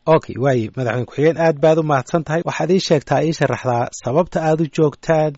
okay waaye madaxweyne ku-xigeen aad baad u mahadsan tahay waxaad ii sheegtaa ii sharaxdaa sababta aad u joogtaan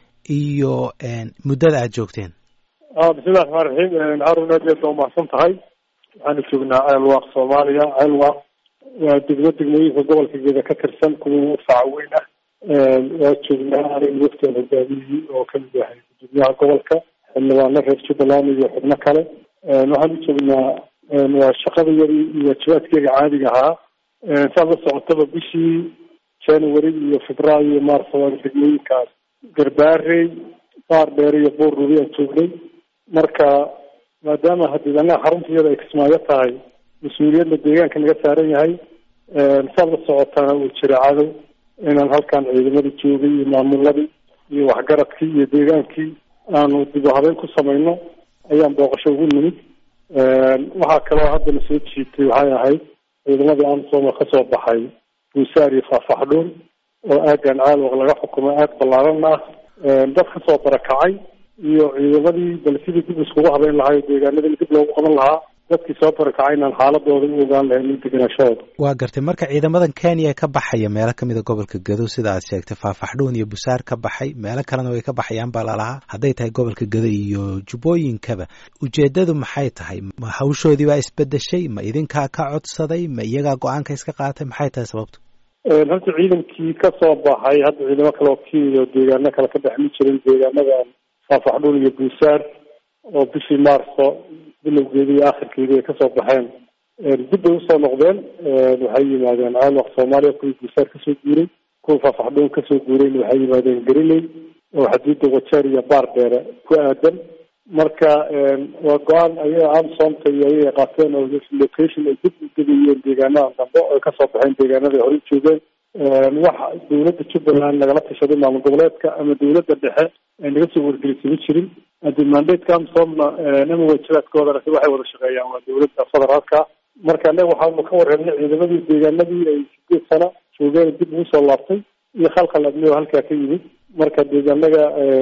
iyo muddada aad joogteen bismillahi raxmaan raxiim harun aad aad baa umahadsan tahay waxaanu joognaa ceelwaaq soomaaliya ceelwaaq waa degmo degmooyinka gobolka geeda ka tirsan kuwa faca weyn ah waa joognaa aniga waftaan hogaamiyey oo kamid yahay gudoomiyaha gobolka xildhibaano reer jubbaland iyo xubno kale waxaan u joognaa waa shaqadayadii iyo waajibaadkeyga caadiga ahaa saad la socotaba bishii january iyo februaayo iyo maarso waa degmooyinkaas garbaarey baar dheere iyo buur rubi aan joognay marka maadaama hadii anaga xaruntayada ay kismaayo tahay mas-uuliyadna deegaanka naga saaran yahay saad la socotana uu jira cadow inaan halkan ciidamadii joogay iyo maamuladii iyo waxgaradkii iyo deegaankii aanu dib u habeyn ku samayno ayaan booqasho ugu nimid waxaa kaloo haddana soo jiitay waxay ahayd ciidamadii amsom oo kasoo baxay buusaar iyo faafaxdhuun oo aagan caalwaq laga xukumay aag ballaaran ah dad kasoo barakacay iyo ciidamadii bal sidii dib iskugu habeyn lahaa o deegaanadii dib loogu qaban lahaa dadkii soo barakacay inaan xaaladooda u ogaan lahayn iyo deganaashahooda waa gartay marka ciidamadan kenya ka baxaya meelo kamid a gobolka gado sida aad sheegtay faafaxdhuun iyo busaar ka baxay meelo kalena way ka baxayaan baa lalahaa hadday tahay gobolka gado iyo jubbooyinkaba ujeedadu maxay tahay ma hawshoodii baa isbedeshay ma idinkaa ka codsaday ma iyagaa go-aanka iska qaatay maxay tahay sababtu horta ciidankii kasoo baxay hadda ciidamo kale oo kenya oo deegaano kale ka dhex mi jirin deegaanadan faafaxdhuun iyo buusaar oo bishii maarso bilowgeedii iyo akhirkeedii ay kasoo baxeen dib bay usoo noqdeen waxay yimaadeen caalwaq soomaaliya kuwii buusaar kasoo guuray kuwa faafaxdhuun kasoo guurayna waxay yimaadeen gariley oo xaduudda wajeer iyo baar dheere ku aadan marka waa go-aan ayaga amsomta iyo ayaga qaateen oo location ay dib u degayeen deegaanadan dambe oo ay kasoo baxeen deegaanada ay horey joogeen wax dawladda jubbaland nagala tashaday maamul goboleedka ama dawladda dhexe ay naga soo wargelisama jirin hadii mandateka amsomna ama waajibaadkoodana si waxay wada shaqeeyaan waa dawladda federaalka marka anaga waxaanu ka warreebnay ciidamadii deegaanadii ay sideed sano joogeen dib ugu soo laabtay iyo khalkhal amni oo halkaa ka yimid marka deegaanaga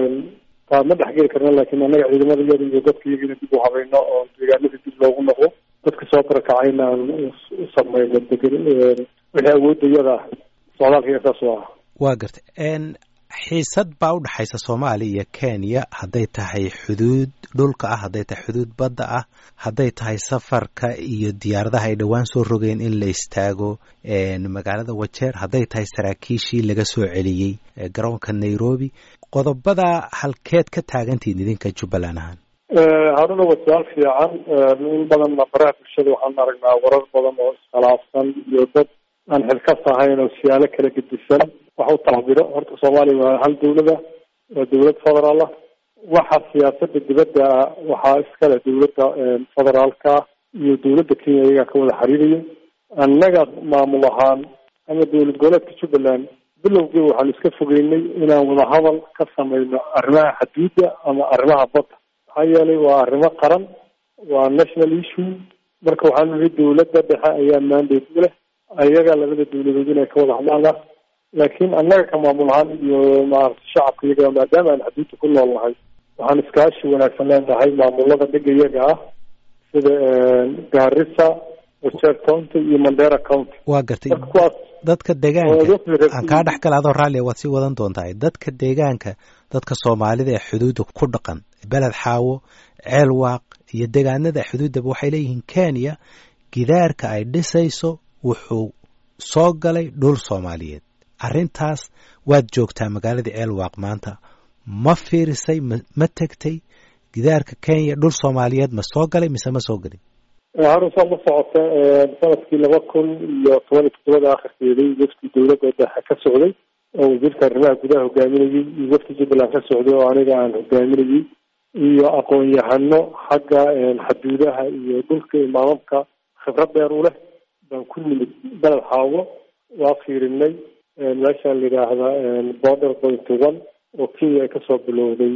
taa ma dhexgeli karna laakiin anaga ciidamada iyada iyo dadka iyagina dib u habayno oo deegaanadii dib loogu noqdo dadka soo barakacayna aan u samayno degen wixii awoodda iyada ah socdaalkaiga saas u ah waa gartay xiisad baa u dhexaysa soomaaliya iyo kenya hadday tahay xuduud dhulka ah hadday tahay xuduud badda ah hadday tahay safarka iyo diyaaradaha ay dhowaan soo rogeen in la istaago magaalada wajeer hadday tahay saraakiishii laga soo celiyey garoonka nairobi qodobada halkeed ka taagantihin idinka jubbaland ahaan haruna waa su-aal fiican in badanna baraha bulshada waxaan aragnaa warar badan oo iskhilaafsan iyo dad aan xilkas ahayn oo siyaalo kala gedisan wax u tacbiro horta soomaaliya waa hal dawlada waa dawlad federaal ah waxa siyaasada dibadda waxaa iskale dawladda federaalka iyo dawladda kenya iyagaa ka wada xiriiraya annaga maamul ahaan ama dawlad goboleedka jubbaland bilowgii waxaanu iska fogeynay inaan wadahadal ka samayno arrimaha xaduudda ama arrimaha badda maxaa yeelay waa arrimo qaran waa national issue marka waxaanu nihi dawladda dhexe ayaa mandate u leh ayaga labada dawladood inay ka wada hadlaan ah laakiin annaga ka maamul ahaan iyo maarata shacabka iyaga maadaama aan xaduudda ku nool nahay waxaan iskaashi wanaagsan leenahay maamulada dhiga iyaga ah sida gaarisa wajeer county iyo mandera county waa gartay marka kuwaas dadka deegaanka aan kaa dhex gala adoo raallia waad sii wadan doontaa dadka deegaanka dadka soomaalida ee xuduudda ku dhaqan beled xaawo ceel waaq iyo deegaanada xuduuddaba waxay leeyihiin kenya gidaarka ay dhisayso wuxuu soo galay dhul soomaaliyeed arrintaas waad joogtaa magaaladii ceelwaaq maanta ma fiirisay ma ma tegtay gidaarka kenya dhul soomaaliyeed ma soo galay mise ma soo gelin harun saad la socota sanadkii laba kun iyo toban iyo toddobada akhirkeedii wafdi dawladda dhexe ka socday oo wasiirka arrimaha gudaha hogaaminayay iyo wafdi jubbaland ka socday oo aniga aan hogaaminayay iyo aqoon-yahano xagga xaduudaha iyo dhulka imaamamka khibrad dheer u leh baan ku nimid beled xaawo waa fiirinay meeshaan la yidhaahda border point one oo kenya ay kasoo bilowday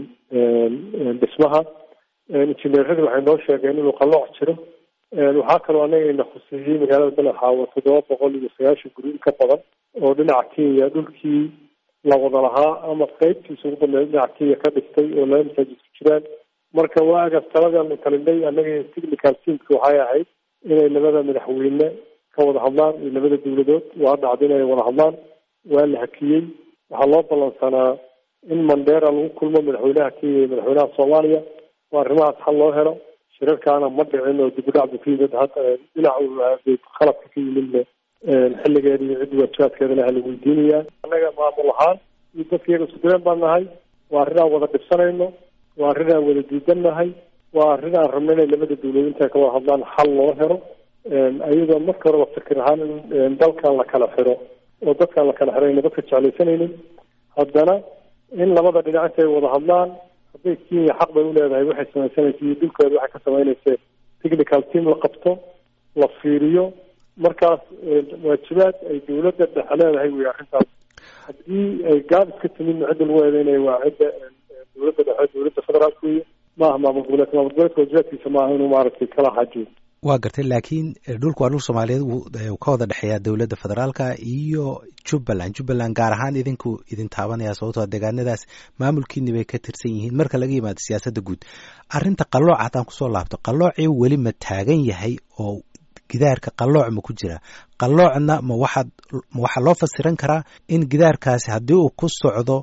dhismaha injineeradii waxay noo sheegeen inuu qalooc jiro waxaa kaloo anaga ina khuseeyey magaalada beled xaawo toddoba boqol iyo sagaashan guri in ka badan oo dhinaca kenya dhulkii la wada lahaa ama qeybtiisa ugu dambeeya dhinaca kenya ka dhistay oo laba masaajid ku jiraan marka waagaas taladaanu talinay annaga technical teamki waxay ahayd inay labada madaxweyne ka wada hadlaan iyo labada dawladood waa dhacda inay wada hadlaan waa la hakiyey waxaa loo ballansanaa in mandera lagu kulmo madaxweynaha kenya iyo madaxweynaha soomaaliya oo arrimahaas xal loo helo shirarkaana ma dhicin oo dib u dhac bu ka yimid dhinaca khaladka ka yimidna xilligeeda iyo ciddi waajibaadkeeda laha la weydiinayaa annaga maamul ahaan iyo dadka iyaga isku dareen baan nahay waa arrin aan wada dhibsanayno waa arrin aan wada diidan nahay waa arrin aan rabno inay labada dawladood intay ka wada hadlaan xal loo helo ayadoo marka horeba fikir ahaan in dalkan la kala xiro oo dadkaan la kala xirayna dadka jeclaysanaynin haddana in labada dhinac intay wada hadlaan hadday kenya xaq bay uleedahay waxay samaysanaysa iyo dhulkeeda waxay ka samaynaysa technical team la qabto la fiiriyo markaas waajibaad ay dawladda dhexe leedahay wey arrintaas haddii ay gaab iska timidna cidda lagu eedeynaya waa cidda dawladda dhexe dawladda federaalka wey maaha maamul goboleedka maamul goboleedka waajibaadkiisa maaha inuu maaragtay kala xaajiyo waa gartay laakiin dhulku waa dhul soomaaliyeed wuu ka wada dhexeeyaa dowladda federaalka iyo jubbaland jubbaland gaar ahaan idinku idin taabanaya sababtoo deegaanadaas maamulkiini bay ka tirsan yihiin marka laga yimaado siyaasadda guud arrinta qallooc haddaan kusoo laabto qalloocii weli ma taagan yahay oo gidaarka qallooc ma ku jira qalloocna ma waxaad ma waxaa loo fasiran karaa in gidaarkaasi haddii uu ku socdo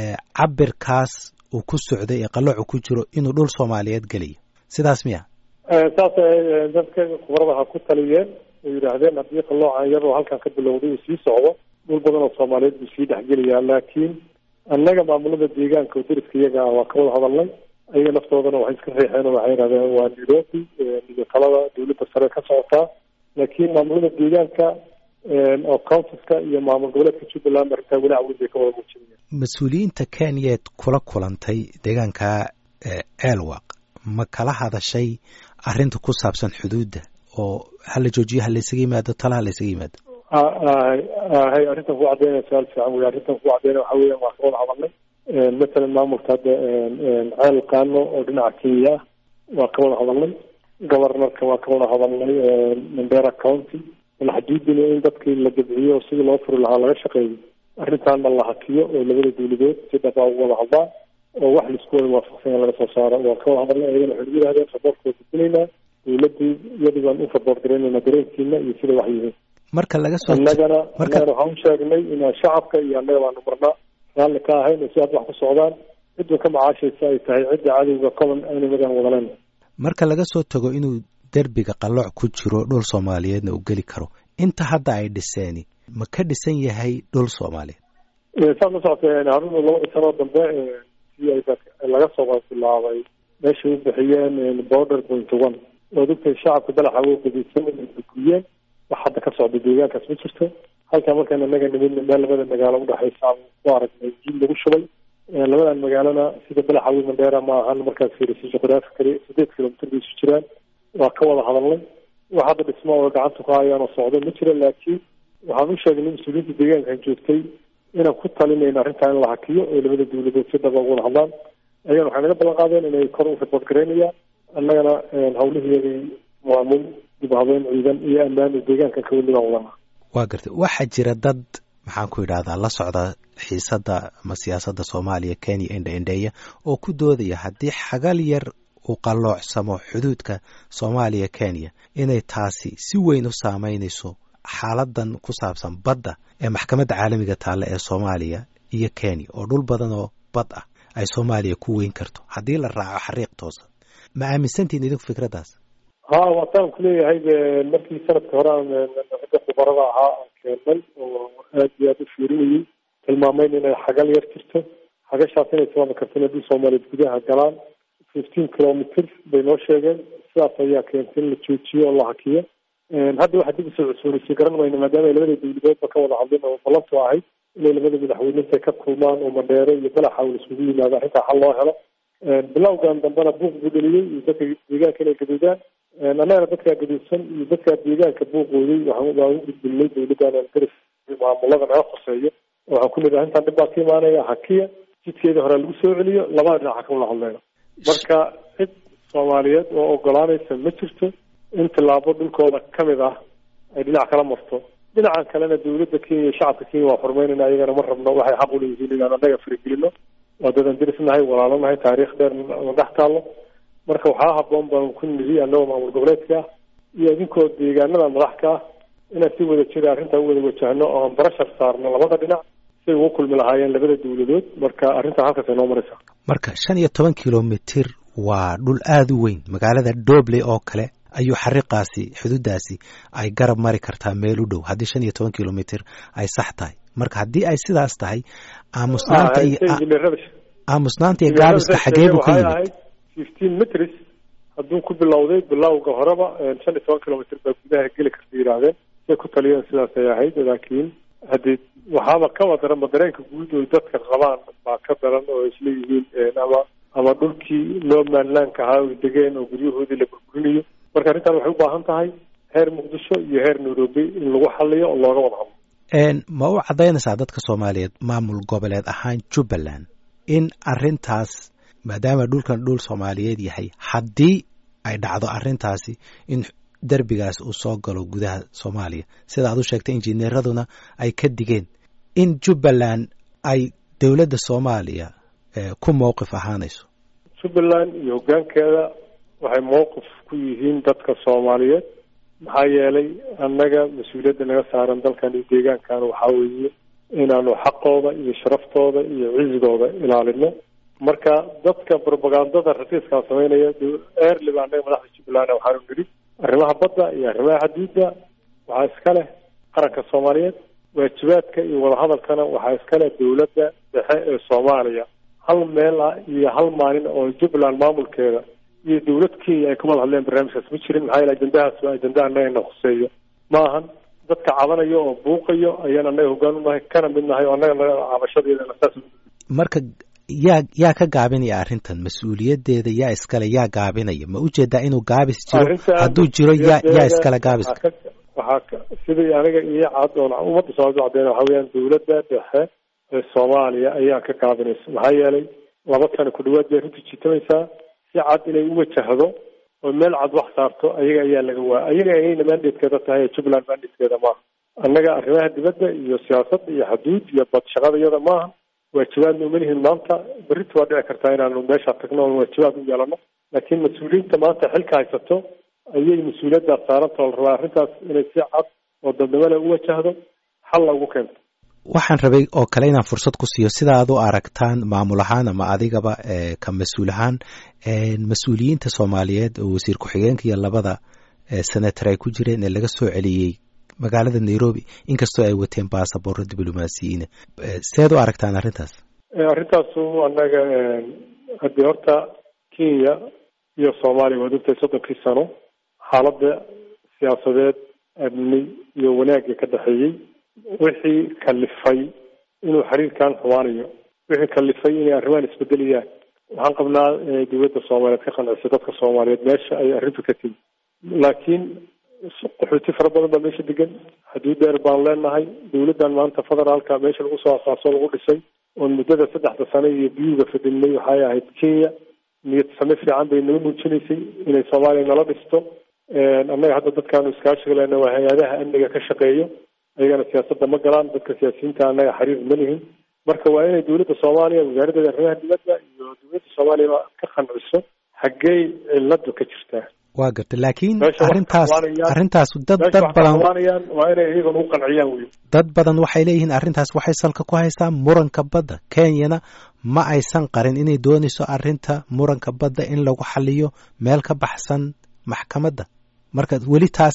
cabirkaas uu ku socday ee qalloocu ku jiro inuu dhul soomaaliyeed gelayo sidaas miya saas dadka khubarada ha ku taliyeen oo yidhaahdeen haddii qalloocan iyadoo halkan ka bilowday uu sii socdo dhul badan oo soomaaliyeed buu sii dhexgelayaa laakiin annaga maamulada deegaanka oo dariska iyaga ah waa ka wada hadalnay ayaga naftoodana waxay iska riixeen oo waxay yidhahdeen waa nairobi iyo talada dawladda sare ka socotaa laakiin maamulada deegaanka oo counsiska iyo maamul goboleedka jubbaland arrintaa weli cawid bay ka wada muujinayaan mas-uuliyiinta kenyaed kula kulantay deegaanka ceelwaq ma kala hadashay arrinta ku saabsan xuduudda oo hala joojiyo halaysaga yimaado tala halaysaga yimaado hay arrintan ku caddeynaya su-aal fiican wey arrintan ku caddeynaya waxa weeyaan waa ka wada hadalnay matalan maamulka hadda ceel qaano oo dhinaca kenya ah waa ka wada hadalnay governorka waa ka wada hadalnay mandera county malxaduudina in dadkii la dabciyo oo sidii loo furi lahaa laga shaqeeyo arrintaana la hakiyo oo labada dawladood si dhaba ugu wada hadlaan oo wax laisku wada waafaqsanya laga soo saaro waa ka wada hadalnay ayagana waxay nagu yihahdeen saboortka waa gudbinaynaa dawladii iyadu baan u saboor garaynayna dareenkiina iyo sida wax yihiin marka laga soo annagana annagana waxaan u sheegnay inaan shacabka iyo annaga baanu marnaa raalli ka ahayn oo si aad wax ku socdaan cidda ka macaashaysa ay tahay cidda cadowga common enemigan wadaleen marka laga soo tago inuu derbiga qallooc ku jiro dhul soomaaliyeedna uu geli karo inta hadda ay dhiseeni ma ka dhisan yahay dhul soomaaliyeed saad la socotay haruna labada sanoo dambe si ay laga soo bilaabay meeshay u bixiyeen border point one oo dadka shacabka dalaxa u qadisan guyeen wax hadda ka socda deegaankaas ma jirto halkaa markaan anaga nimidna meel labada magaalo udhexaysa aan ku aragnay jiil lagu shubay labadan magaalona sida balaxawi mandheera ma ahan markaas fiirisa juqraafi kale sideed kilomitr bay isu jiraan waa ka wada hadalnay wax hadda dhismo oo gacanta ku hayaan oo socdo ma jira laakiin waxaan u sheegnay mas-uuliyiinta deegaankan joogtay inaan ku talinayno arrintaa in la hakiyo oo labada dawladood si dhaba ugu wada hadlaan ayagana waxay naga ballan qaadeen inay kor u ribood garaynayaan annagana hawliheedii maamul dib habeyn ciidan iyo ammaan oo deegaankan ka weli baan wadanaa waa gartay waxaa jira dad maxaan ku idhahdaa la socda xiisadda ama siyaasadda soomaaliya kenya indha indheeya oo ku doodaya haddii xagal yar uu qalloocsamo xuduudka soomaaliya kenya inay taasi si weyn u saameynayso xaaladan ku saabsan badda ee maxkamadda caalamiga taalla ee soomaaliya iyo kenya oo dhul badan oo bad ah ay soomaaliya ku weyn karto haddii la raaco xariiq toosan ma aaminsantihin idinku fikraddaas ha waataan kuleeyahay markii sanadka hore aan ragga khubarada ahaa aan keennay oo aad iyo aada u fiirinayay tilmaamayn inay xagal yar jirto xagashaas inay sababi karto in haddii soomaaliyeed gudaha galaan fifteen kilometr bay noo sheegeen sidaas ayaa keentay in la joojiyo oo la hakiyo hadda waxaa dib usoo cusoonaysay garan mayno maadaama ay labada dawladoodba ka wada hadleen oo ballantu ahayd inay labada madaxweyne intay ka kulmaan oo mandheere iyo balaxa uu isugu yimaado arrintaa xal loo helo bilowgan dambena buuq buu dheliyey iyo dadka deegaanka inay gaduudaan annagana dadkaa gaduudsan iyo dadkaa deegaanka buuqooday waxaan waan u gudbinay dawladdan garas maamulada naga khoseeyo oo waxaan ku nidhi arrintan dhib baa ka imaanaya hakiya jidkeeda hore lagu soo celiyo labada dhinaca ka wada hadleyno marka cid soomaaliyeed oo ogolaanaysa ma jirto in tillaabo dhulkooda kamid ah ay dhinac kala marto dhinacan kalena dawladda kenya iyo shacabka kenya waa xurmeynayna iyagana ma rabno waxay xaq uleeyihiin inaan annaga faragelino waa dadan dirisnahay walaalanahay taariikh dheer na dhex taallo marka waxaa haboon baan ku nidhi annagoo maamul goboleedka ah iyo idinkoo deegaanada madax ka ah inaan si wada jira arrintaa u wada wajahno oo aan barashar saarno labada dhinac siay ugu kulmi lahaayeen labada dawladood marka arrintaa halkaas ay noo maraysaa marka shan iyo toban kilomitir waa dhul aada u weyn magaalada dobley oo kale ayuu xariiqaasi xuduudaasi ay garab mari kartaa meel u dhow haddii shan iyo toban kilomitir ay sax tahay marka haddii ay sidaas tahay aamusnaanta iyo aamusnaanta iyo gaabiska xagee buu ka yimid fifteen metrs hadduu ku bilowday bilowga horeba shan iyo toban kilomitr baa gudaha geli karta yidhaahdeen say ku taliyeen sidaas ay ahayd laakiin haddii waxaaba kaba daranba dareenka guud oo dadka qabaan baa ka daran oo isleeyihiin ama ama dhulkii loo maanlaanka ahaa oy degeen oo guryahoodii la burburinayo marka arrintan waxay u baahan tahay heer muqdisho iyo heer nairobi in lagu xaliyo oo looga wada hadlo ma u caddaynaysaa dadka soomaaliyeed maamul goboleed ahaan jubbaland in arrintaas maadaama dhulkan dhul soomaaliyeed yahay haddii ay dhacdo arrintaasi in derbigaas uu soo galo gudaha soomaaliya sida aad u sheegtay injineeraduna ay ka digeen in jubbaland ay dowladda soomaaliya ku mowqif ahaanayso jubbaland iyo hoggaankeeda waxay mowqif ku yihiin dadka soomaaliyeed maxaa yeelay annaga mas-uuliyadda naga saaran dalkan iyo deegaankan waxaa weeye inaanu xaqooda iyo sharaftooda iyo cizigooda ilaalino marka dadka propagandada rakiiskaa sameynaya early baa annaga madaxda jubbaland waxaanu nidhi arrimaha badda iyo arrimaha xaduudda waxaa iska leh qaranka soomaaliyeed waajibaadka iyo wadahadalkana waxaa iska leh dowladda dhexe ee soomaaliya hal meel ah iyo hal maalin oo jubbaland maamulkeeda iyo dowlad kenya ay ka wada hadleen barnaamijkaas ma jirin maxaa yeele ajandahaas waa ajanda annagana khuseeyo ma ahan dadka cabanayo oo buuqayo ayaan annaga hoggaan u nahay kana mid nahay oo annaga naga cabashadeedana saas marka yaa yaa ka gaabinaya arrintan mas-uuliyaddeeda yaa iskale yaa gaabinaya ma ujeedaa inuu gaabis jiro hadduu jiro yaa yaa iskale gaabiska waxaa sidii aniga iyo cad oon ummadda soomaalida cadeyna waxa weeyaan dowladda dhexe ee soomaaliya ayaa ka gaabinaysa maxaa yeelay laba sano ku dhawaad bay runtii jiitamaysaa si cad inay u wajahdo oo meel cad wax saarto ayaga ayaa laga waaya ayaga ayayna mandatekeeda tahay jubbaland mandatekeeda maaha annaga arrimaha dibadda iyo siyaasadda iyo xaduud iyo bad shaqada iyada maaha waajibaadna uma lihin maanta berrita waa dhici kartaa inaanu meesha tagno oon waajibaad u yeelano laakiin mas-uuliyiinta maanta xilka haysato ayay mas-uuliyaddaas saaranta oo la rabaa arrintaas inay si cad oo dadnimole u wajahdo xalla ugu keento waxaan rabay oo kale inaan fursad ku siiyo sida aad u aragtaan maamul ahaan ama adigaba ka mas-uul ahaan mas-uuliyiinta soomaaliyeed oo wasiir ku-xigeenka iyo labada senator ay ku jireen ee laga soo celiyey magaalada nairobi inkastoo ay wateen basaborro diblomaasiyiina seed u aragtaan arrintaas arrintaasu annaga haddii horta kenya iyo soomaaliya waad ogtahay soddonkii sano xaaladda siyaasadeed amni iyo wanaagga ka dhexeeyey wixii kalifay inuu xiriirkan xumaanayo wixii kalifay inay arrimahan isbedelayaan waxaan qabnaa dowladda soomaaliyeed ka qanciso dadka soomaaliyeed meesha ay arrintu ka timi laakiin qaxooti fara badan baa meesha degan xaduud dheer baan leenahay dowladdan maanta federaalka meesha lagu soo asaaso lagu dhisay oon muddada saddexda sano iyo biyuga fadhinay waxay ahayd kenya niyad same fiican bay nala muujinaysay inay soomaaliya nala dhisto annaga hadda dadkaanu iskaashiga lena waa hay-adaha amniga ka shaqeeyo ayagana siyaasadda ma galaan dadka siyaasiyiinta annaga xiriir ma lihin marka waa inay dowladda soomaaliya wasaaraddeeda arrimaha dibadda iyo dowladda soomaaliya ka qanciso xaggey ciladu ka jirtaa waa garta laakiin arrintaas arrintaas dad dad badan waa inay iyagana u qanciyaan wey dad badan waxay leeyihiin arrintaas waxay salka ku haysaa muranka badda kenyana ma aysan qarin inay doonayso arrinta muranka badda in lagu xaliyo meel ka baxsan maxkamadda marka weli taas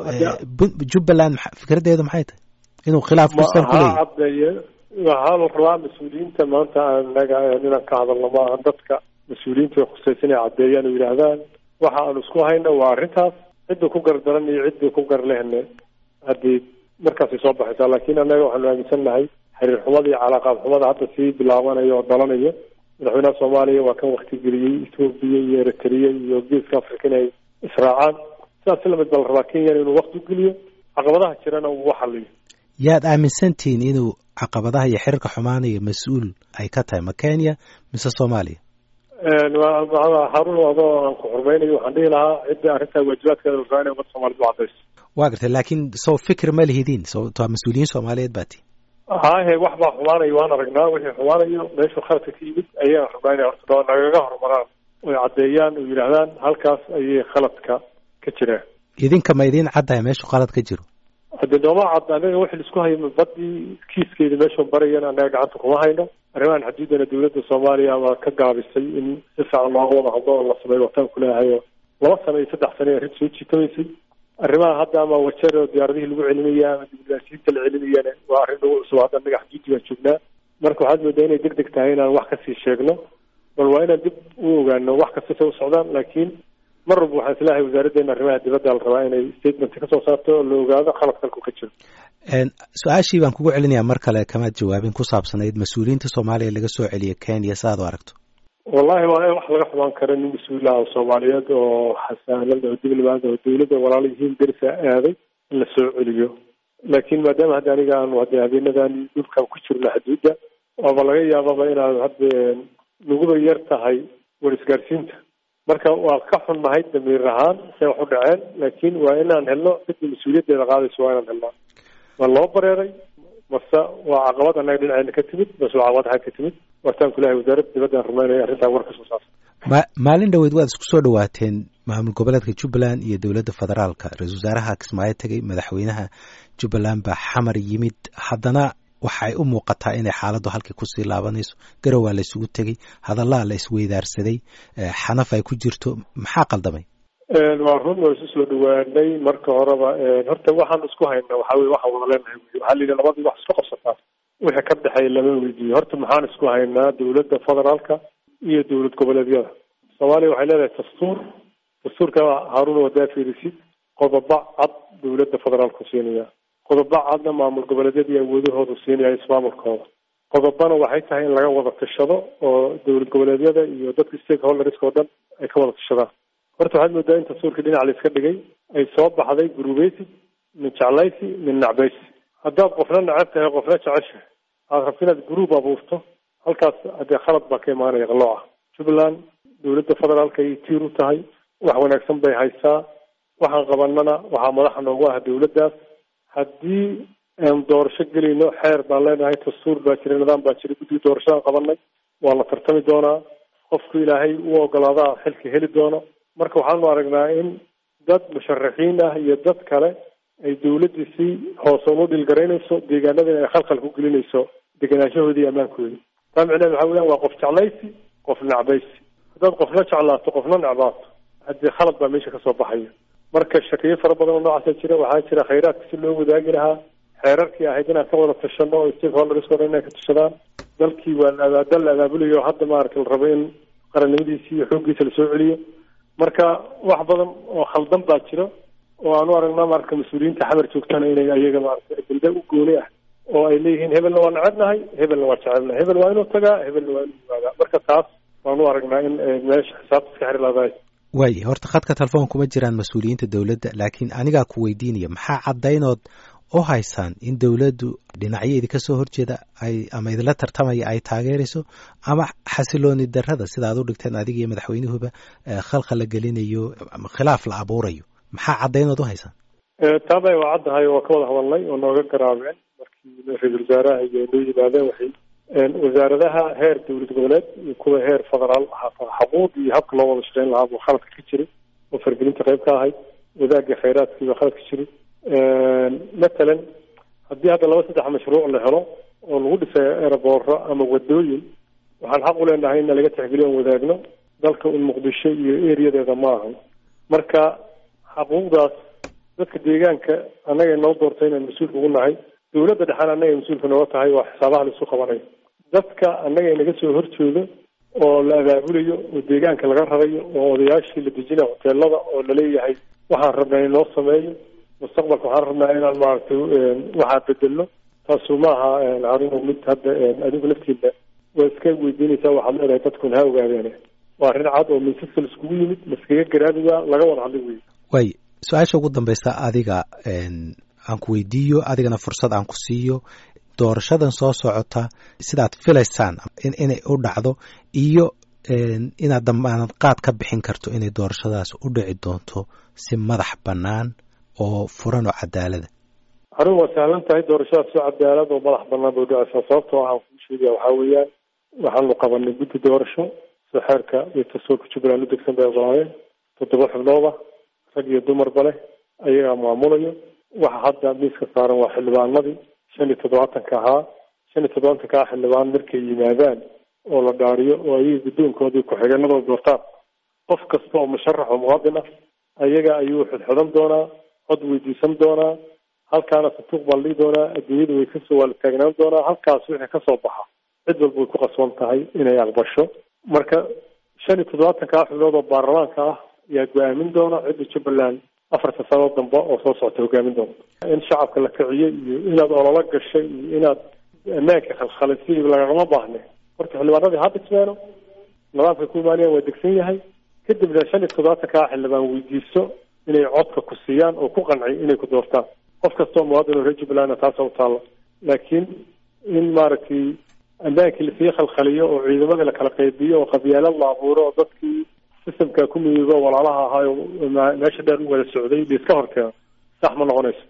jubbaland fikraddeedu maxay tahay inuu khilaaf kusal ku leeyahy cadeeye waxaa la rabaa mas-uuliyiinta maanta anaga inaan ka hadalno maaha dadka mas-uuliyiinta way khusaysa inay caddeeyaan oo yidhaahdaan waxa aanu isku hayno waa arrintaas cidda ku gardaran iyo ciddii ku gar lehne haddii markaasay soo baxaysaa laakiin annaga waxaanu aaminsan nahay xiriir xumada iyo calaaqaad xumada hadda sii bilaabanayo oo dhalanayo madaxweynaha soomaaliya waa kan waktigeliyey ethoobiya iyo eritrea iyo geeska africa inay israacaan sidaas lamid baa la rabaa kenyana inuu wakti ugeliyo caqabadaha jirana uu xaliyo yaad aaminsantihiin inuu caqabadaha iyo xiriirka xumaanaya mas-uul ay ka tahay ma kenya mise soomaaliya haarun adoo aan ku xurmaynayo waxaan dhihi lahaa cidda arrintaa waajibaadkeeda la rabaa inay ummadda soomaaliyed u cadayso waa gartay laakiin soo fikir ma lihidiin sowto mas-uuliyiin soomaaliyeed baa tii hahe wax baa xumaanayo waan aragnaa wixii xumaanayo meeshuu khaladka ka yimid ayaan rabnaa inay horta nagaga horumaraan oy caddeeyaan oo yidhaahdaan halkaas ayay khaladka ka jiraan idinka ma idiin caddahay meeshuu khalad ka jiro haddii nooma cad anaga wixii laisku hayo badii kiiskeeda meesha barayan anaga gacanta kuma hayno arrimahan xaduudana dowladda soomaaliya waa ka gaabisay in si fiican looga wada hadlo oo la sameeyo wataan kuleeyahay oo laba sano iyo saddex sano arrin soo jiitamaysay arrimaha hadda ama wajar oo diyaaradihii lagu celinaya ama dibulaasiinta la celinayana waa arrin lagu cusub hadda anaga xaduudi baan joognaa marka waxaad moodaa inay deg deg tahay inaan wax kasii sheegno bal waa inaan dib u ogaano wax kasta say u socdaan laakiin mar walba waxaan islahay wasaaraddeena arrimaha dibadda la rabaa inay statement kasoo saarto oo la ogaado khalad dalku ka jiro su-aashii baan kugu celinayaa mar kale kamaad jawaabin ku saabsanayd mas-uuliyiinta soomaaliya laga soo celiya kenya si aad u aragto wallahi waa wax laga xumaan kara nin mas-uulaha oo soomaaliyeed oo xasaanad oo diblomaad oo dawladda walaala yihiin derisa aaday in la soo celiyo laakiin maadaama hadda aniga aanu hadda habeenadan dhulkan ku jirno xaduudda waaba laga yaababa inaad hadda naguba yar tahay war isgaarsiinta marka waa ka xunnahay damiir ahaan say wax u dhaceen laakiin waa inaan helno cidda mas-uuliyaddeeda qaadayso waa inaan helnaa ma loo bareeray mase waa caqabad annaga dhinaceena ka timid mase waa caqabad xag ka timid waataan kulahay wasaaradda dibaddan rabnaa inay arrintaa war ka soo saarto ma maalin dhaweyd waad isku soo dhawaateen maamul goboleedka jubbaland iyo dowladda federaalka ra-isul wasaaraha kismaayo tegey madaxweynaha jubbaland baa xamar yimid haddana waxay u muuqataa inay xaaladdu halkii kusii laabanayso garow waa la isugu tegey hadallaa la isweydaarsaday xanaf ay ku jirto maxaa qaldamay waa run waa isu soo dhawaanay marka horeba horta waxaan isku hayna waxaa weye waxaan wada leenahay wy waxaa la yidhi labadii wax isku qabsataa wixii ka dhexeeya lama weydiiyo horta maxaan isku haynaa dowladda federaalka iyo dowlad goboleedyada soomaaliya waxay leedahay dastuur dastuurka haaruna wadaa fiirisid qodobo cad dowladda federaalku siinaya qodobo cadna maamul goboleedyada iyo awoodahoodu siinaya ismaamulkooda qodobana waxay tahay in laga wada tashado oo dowlad goboleedyada iyo dadka stakeholderska oo dhan ay ka wada tashadaan horta waxaad moodaa in dastuurkii dhinac la iska dhigay ay soo baxday gurubeysi min jeclaysi min nacbaysi haddaad qofna necab tahay qofna jeceshahay aad rabto inaad guruub abuurto halkaas haddee khalad baa ka imaanaya qalooca jubbaland dowladda federaalka ayay tiir u tahay wax wanaagsan bay haysaa waxaan qabanana waxaa madaxa noogu ah dowladdaas haddii aan doorasho gelayno xeer baan leenahay dastuur baa jira nidaam baa jira guddiga doorashadaan qabanay waa la tartami doonaa qofku ilaahay u ogolaadaa xilka heli doono marka waxaanu aragnaa in dad musharaxiin ah iyo dad kale ay dowladdii si hoose unu dhilgaraynayso deegaanadana ay khalkhal ku gelinayso degenaanshahoodii ammaankoodi taa micneheed waxa weeyaan waa qof jeclaysi qof necbaysi haddaad qofna jeclaato qofna necbaato haddii khalad baa meesha kasoo baxaya marka shakiyo fara badan oo noocaasa jira waxaa jira khayraadka si loo wadaagi lahaa xeerarkii ahayd inaan ka wada tashano oo stakeholderska o inay ka tashadaan dalkii waa la dal la abaabulayo o hadda maaragta la rabo in qarannimadiisii iyo xooggiisa lasoo celiyo marka wax badan oo khaldan baa jira oo aanu aragnaa maarata mas-uuliyiinta xamar joogtana inay ayaga maarata ajenda u gooni ah oo ay leeyihiin hebelna waa necebnahay hebelna waa jecelnahay hebel waa inuu tagaa hebelna waa inuu yimaadaa marka taas waanu aragnaa in meesha xisaabta iska xiri lahdahay waay horta khadka telefoon kuma jiraan mas-uuliyiinta dowladda laakiin anigaa ku weydiinaya maxaa caddaynood u haysaan in dowladdu dhinacyo idinka soo horjeeda ay ama idinla tartamaya ay taageerayso ama xasilooni darrada sida aad u dhigteen adiga iyo madaxweynuhuba khalqa la gelinayo khilaaf la abuurayo maxaa caddaynood u haysaan taabay waa caddahay oo ka wada hadalnay oo nooga garaabeen markii ra-iisul wasaaraha iyo noo yimaadeen waxay wasaaradaha heer dowlad goboleed iyo kuwa heer federaal xaquuq iyo habka loo wada shaqeyn lahaa buu khaladka ka jiray oo fargelinta qayb ka ahayd wadaagga khayraadkii baa khalad ka jiray matalan haddii hadda laba saddex mashruuc la helo oo lagu dhisay eerabooro ama wadooyin waxaan xaq u leenahay in laga tixgeliyo on wadaagno dalka un muqdisho iyo eriyadeeda ma ahan marka xaquuqdaas dadka deegaanka annaga noo doortay inaan mas-uulka ugu nahay dowladda dhexaana annaga mas-uulka nooga tahay waa xisaabaha laisu qabanayo dadka annaga inaga soo horjeedo oo la abaabulayo oo deegaanka laga rarayo oo odayaashii la dejinayo hoteelada oo laleeyahay waxaan rabnaa in loo sameeyo mustaqbalka waxaan rabnaa inaan maaragtay waxaa bedelno taasu maaha arinu mid hadda adigu laftiida waa iska weydiinaysaa waxaad leedahay dadkun ha ogaadeen waa arrin cad oo miisaska laiskugu yimid laskaga garaabigaa laga wada hadlay wey way su-aasha ugu dambaysa adiga aan ku weydiiyo adigana fursad aan ku siiyo doorashadan soo socota sidaad filaysaan inay u dhacdo iyo inaad damaanad qaad ka bixin karto inay doorashadaas u dhici doonto si madax bannaan oo furan oo cadaalada arrin waa sahlan tahay doorashadaas si cadaalad oo madax bannaan bay udhacaysaa sababta waxaan kuu sheegaya waxaa weeyaan waxaanu qabanay guddi doorasho sida xeerka iyo dastuurka jubbaland u degsan bay ogolaayeen toddoba xubnooda rag iyo dumarba leh ayagaa maamulayo waxa hadda miiska saaran waa xildhibaanadii shan iyo toddobaatanka ahaa shan iyo toddobaatanka ah xildhibaan markay yimaadaan oo la dhaariyo oo ayaga guddoonkoodii ku-xigeenadooda doortaan qof kasta oo musharax oo muwaadin ah ayaga ayuu xidxodan doonaa cod weydiisan doonaa halkaana santuuq baa la dhihi doonaa adduunyada way kasoo waala taagnaan doonaa halkaas wixii kasoo baxa cid walba way ku qasban tahay inay aqbasho marka shan iyo toddobaatanka ah xubnood oo baarlamaanka ah ayaa go-aamin doona cidda jubbaland afarta sano dambe oo soo socota hogaamin doonta in shacabka la kiciyey iyo inaad ololo gashay iyo inaad ammaanka khalkhalisay lagagama baahne horta xildhibaanadii ha dhismeeno nidaamkay ku imaanayaan waa degsan yahay kadibna shan iyo toddobaatanka ah xildhibaan weydiiso inay codka ku siiyaan oo ku qanciy inay ku doortaan qof kastoo muwaadin oo reer jubbalandna taasa u taalla laakiin in maaragtay ammaankii lasii khalkhaliyo oo ciidamadii la kala qaybiyo oo qabyaalad la abuuro oo dadkii sistamka ku midoobo walaalaha ahaayo meesha dheer u wada socday laiska horkeeno sax ma noqonayso